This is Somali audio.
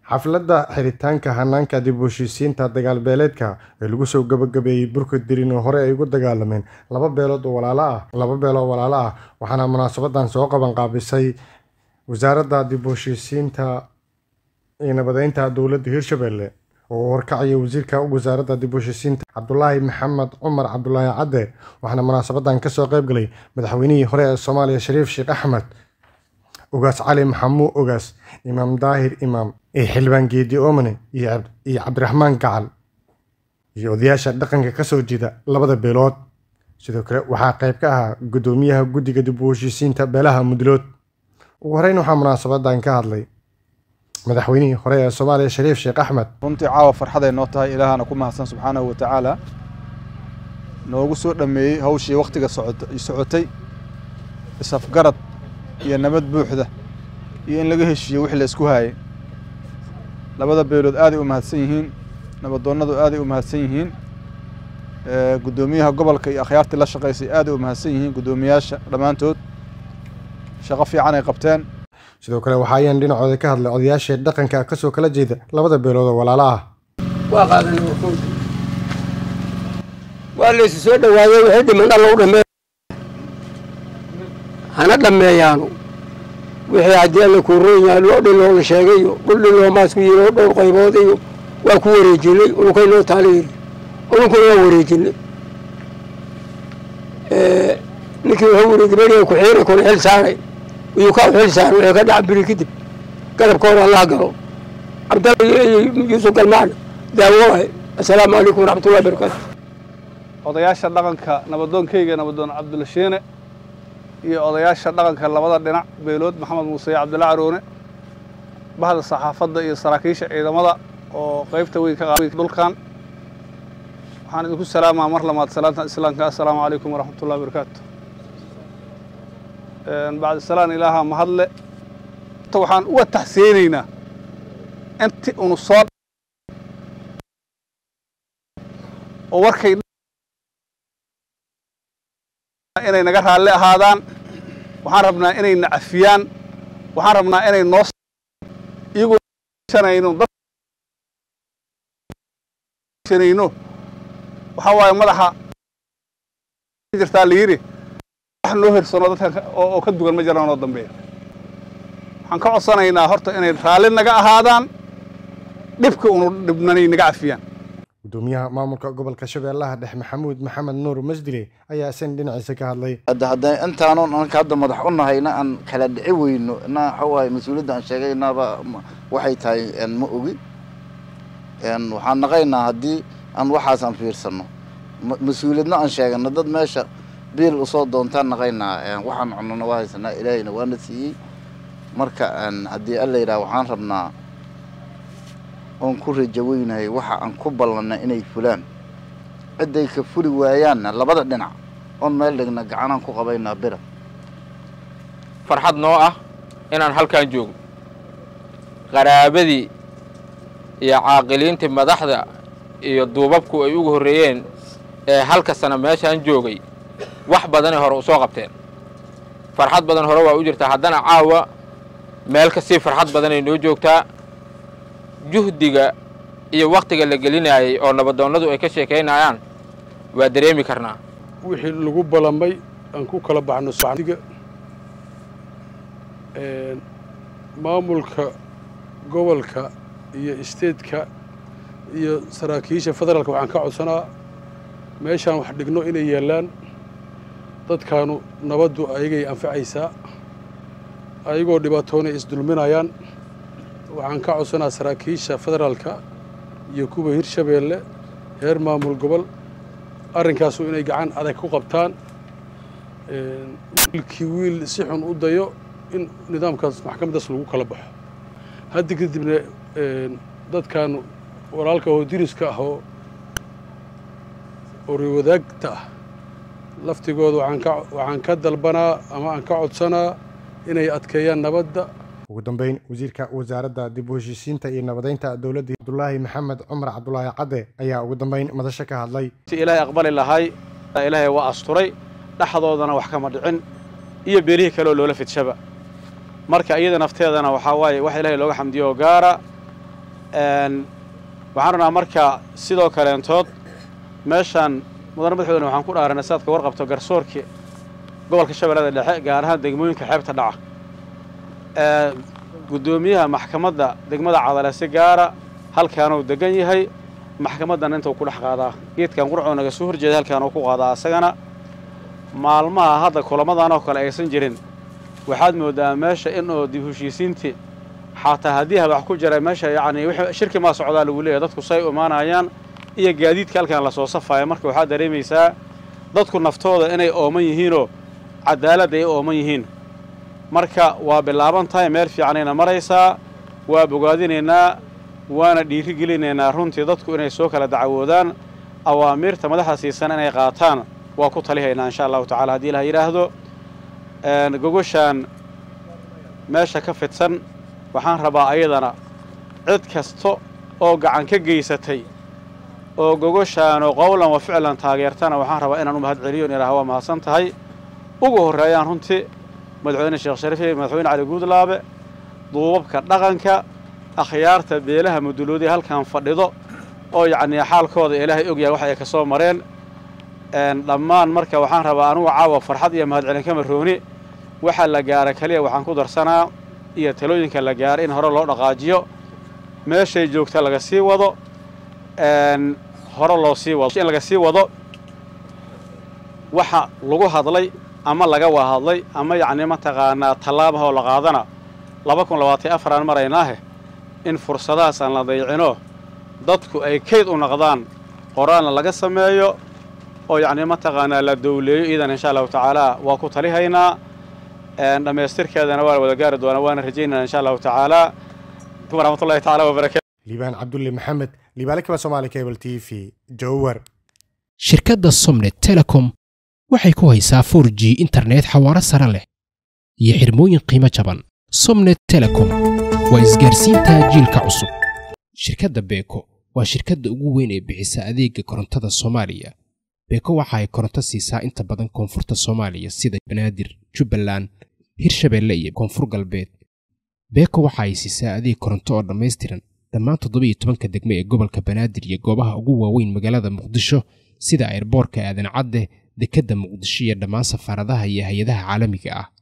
xafladda xiritaanka hanaanka dib u heshiisiinta dagaal beeleedka ee lagu soo gabagabeeyey burka dirin oo hore ay ugu dagaalameen laba beelood oo walaalo ah laba beeloo walaalo ah waxaana munaasabadan soo qaban qaabisay wasaaradda dib u heshiisiinta iyo nabadeynta dowladda hirshabelle oo horkacaya wasiirka wasaaradda dib u heshiisiinta cabdulaahi maxamed cumar cabdulaahi cadde waxaana munaasabadan kasoo qayb galay madaxweynihii hore ee soomaaliya shariif sheekh axmed ogaas cali maxamuud ogaas imaam daahir imaam iyo xildhibaan geedi oomane iyo cabdiraxmaan gacal iyo odayaasha dhaqanka kasoo jeeda labada beelood sidoo kale waxaa qayb ka ahaa guddoomiyaha guddiga dib u heshiisiinta beelaha mudlood ugu horeyn waxaa munaasabadan ka hadlay madaxweynihii hore ee soomaaliya shariif sheekh axmed runtii caawa farxaday noo tahay ilaahana ku mahadsan subxaanahu wa tacaala noogu soo dhammeeyey hawshii wakhtiga socotay isafgarad iyo nabad buuxda iyo in laga heshiiyo wixii la isku haayay labada beelood aaday u mahadsan yihiin nabadoonnadu aaday u mahadsan yihiin guddoomiyaha gobolka iyo akhyaartii la shaqaysay aaday u mahadsan yihiin guddoomiyaasha dhammaantood shaqo fiican ay qabteen sidoo kale waxa ayaan dhinacooda ka hadlay odayaashii dhaqanka kasoo kala jeeda labada beelood oo walaalo ah waa qaadanay wakood waa laysu soo dhowaaday wixii dhiman alla u dhammee hana dhammeeyaanu wixii haddii alla kuu roon yahay loo dhin loola sheegay iyo dhul dhin loomaasku yiri oo dhowr qaybood iyo waa ku wareejinay ununkay noo taala yiri ununkuna waa wareejinay ninkii wuxuu yiri gabadhiga ku-xiina kuna xil saaray iyuu ka xil saaray wixii ka dhaca biri kadib gadabka hore allah galo cabdalla yuusuf galmaana daawo waay assalaamu calaykum waraxmatullahi barakaatu odayaasha dhaqanka nabadoonkeyga nabadoon cabdulashiine iyo odayaasha dhaqanka labada dhinac beelood maxamed muuse iyo cabdilla caroone bahda saxaafadda iyo saraakiisha ciidamada oo qaybta weyn ka qaabay dhulkan waxaan idinku salaamaa mar lamaad salaanta islaamka assalaamu calaykum waraxmatullahi wabarakaatu bacdi salaan ilaaha mahadle waxaan uga taxsiyeynaynaa inti unu soo oo warkay inay naga raalli ahaadaan waxaan rabnaa inay na cafiyaan waxaan rabnaa inay noo iyagoo dadnayno waxaa waaye madaxa jirtaa la yidhi wax noo hersano dadkan oo ka dugan ma jiraan oo dambeeya waxaan ka codsanaynaa horta inay raalli naga ahaadaan dhibka unu dhibnanay naga cafiyaan gudoomiyaha maamulka gobolka shabeellaha dhex maxamuud maxamed nuur masdile ayaa isan dhinaciisa ka hadlay hadda hadda intaanoon anka hadda madax u nahayna aan kala dhici weyno na waxa waaye mas-uuliyadda aan sheegaynaba waxay tahay ma ogi waxaan naqaynaa haddii aan waxaas aan fiirsano mas-uuliyadna aan sheegano dad meesha biil usoo doontaan naqaynaa waxaan cunana waa haysanaa ilaahayna waana siiyey marka haddii alla yidhaha waxaan rabnaa oon ku rajaweynahay waxa aan ku ballanna inay fulaan cidday ka fuli waayaanna labada dhinac oon meel dhigna gacanaan ku qabaynaa bira farxad noo ah inaan halkan joogno qaraabadii iyo caaqiliintii madaxda iyo duubabku ay ugu horreeyeen ee halka sana meeshaan joogay wax badanay hore u soo qabteen farxad badan hore waa u jirtaa haddana caawa meel kasii farxad badanay noo joogtaa juhdiga iyo wakhtiga la gelinaayay oo nabadoonnadu ay ka sheekaynayaan waa dareemi karnaa wixii lagu ballamay aan ku kala baxno sadiga maamulka gobolka iyo isteedka iyo saraakiisha federaalka waxaan ka codsanaa meeshaan wax dhigno inay yaallaan dadkaanu nabaddu ayagay anfacaysaa ayagoo dhibaatoonay isdulminayaan waxaan ka codsanaa saraakiisha federaalka iyo kuwa hirshabeelle heer maamul gobol arrinkaasu inay gacan adag ku qabtaan wiilkii wiil si xun u dayo in nidaamkaas maxkamaddaas lagu kala baxo hadda kadibna dadkan walaalka oo diriska ah oo oriwadaagta ah laftigooda waxaan ka dalbanaa ama aan ka codsanaa inay adkeeyaan nabadda ugu dambeyn wasiirka wasaaradda dib u heshiisiinta iyo nabadeynta dowladda cabdulaahi maxamed cumar cabdulaahi cadde ayaa ugu dambeyn madasho ka hadlay si ilaahay aqbali lahay ilaahay waa asturay dhexdoodana wax kama dhicin iyo beelihii kale oo loola fidshaba marka iyada nafteedana waxaa waaye wax ilaahay looga xamdiyo oo gaara waxaan rabnaa marka sidoo kaleentood meeshaan mudane madaxweyne waxaan ku dhaaranay sidaad ka warqabto garsoorkii gobolka shabeellada dhexe gaar ahaan degmooyinka xeebta dhaca guddoomiyaha maxkamadda degmada cadale si gaara halkaanuu degan yahay maxkamaddan intuu ku dhex qaadaa geedkan qurcoo naga soo horjeeda halkaan uu ku qaadaa asagana maalmaha hadda kulamadan oo kale aysan jirin waxaad mooddaa meesha in oo dib heshiisiintii xataa haddii habax ku jira meesha yacni wixii shirki maa socdaa lagu leeyahay dadku say imaanayaan iyo gaadiidka halkaan lasoo safaayo marka waxaad dareemaysaa dadku naftooda inay ooman yihiinoo cadaalad ay ooman yihiin marka waa bilaaban tahay meel fiicanayna maraysaa waa bogaadinaynaa waana dhiiri gelinaynaa runtii dadku inay soo kala dacawoodaan awaamiirta madaxda siisan inay qaataan waa ku talihaynaa insha allahu tacala haddii ilaha yidhaahdo gogoshaan meesha ka fidsan waxaan rabaa ayadana cid kasta oo gacan ka geysatay oo gogoshaanoo qowlan wa ficlan taageertana waxaan rabaa inaan u mahad celiyo in ilaah waa mahadsan tahay ugu horreeyaan runtii madaxweyne sheekh shariif madaxweyne cali guudlaabe duubabka dhaqanka akhyaarta beelaha muduloodii halkan fadhido oo yacnii xaalkooda ilaahay ogyahay wax ay ka soo mareen dhammaan marka waxaan rabaa anugu caawa farxad iyo mahadcelin kama rooni waxa la gaara keliya waxaan ku darsanaa iyo talooyinka la gaara in hore loo dhaqaajiyo meeshay joogta laga sii wado hore loo sii wado in laga sii wado waxa lagu hadlay ama laga wahadlay ama yacnii mataqaanaa tallaabahoo la qaadana laba kun labaatan afaraan maraynaahe in fursadahaas aan la dayicino dadku ay kayd u noqdaan qoraalna laga sameeyo oo yacnii mataqaanaa la dowleeyo iidan insha allahu tacaala waa ku talihaynaa dhammaystirkeedana waa la wada gaari doonaa waana rajaynana insha allahu tacaala waraxmatullahi tacaala wabarakatu liibaan cabdulle maxamed liibaale kaba soomaali cable t v jowar shirkadda somnet telecom waxay ku haysaa 4 g internet xawaaro sare leh iyo xirmooyin qiimo jaban somnet telecom waa isgaarsiinta jiilka cusub shirkadda beeko waa shirkadda ugu weyn ee bixisa adeega korontada soomaaliya beeko waxa ay koronto siisaa inta badan koonfurta soomaaliya sida banaadir jubbaland hirshabeelle iyo koonfur galbeed beeko waxa ay siisaa adeeg koronto oo dhammaystiran dhammaan toddobiyo tobanka degme ee gobolka banaadir iyo goobaha ugu waaweyn magaalada muqdisho sida airboorka aadan cadde dekedda muqdisho iyo dhammaan safaaradaha iyo hay-adaha caalamiga ah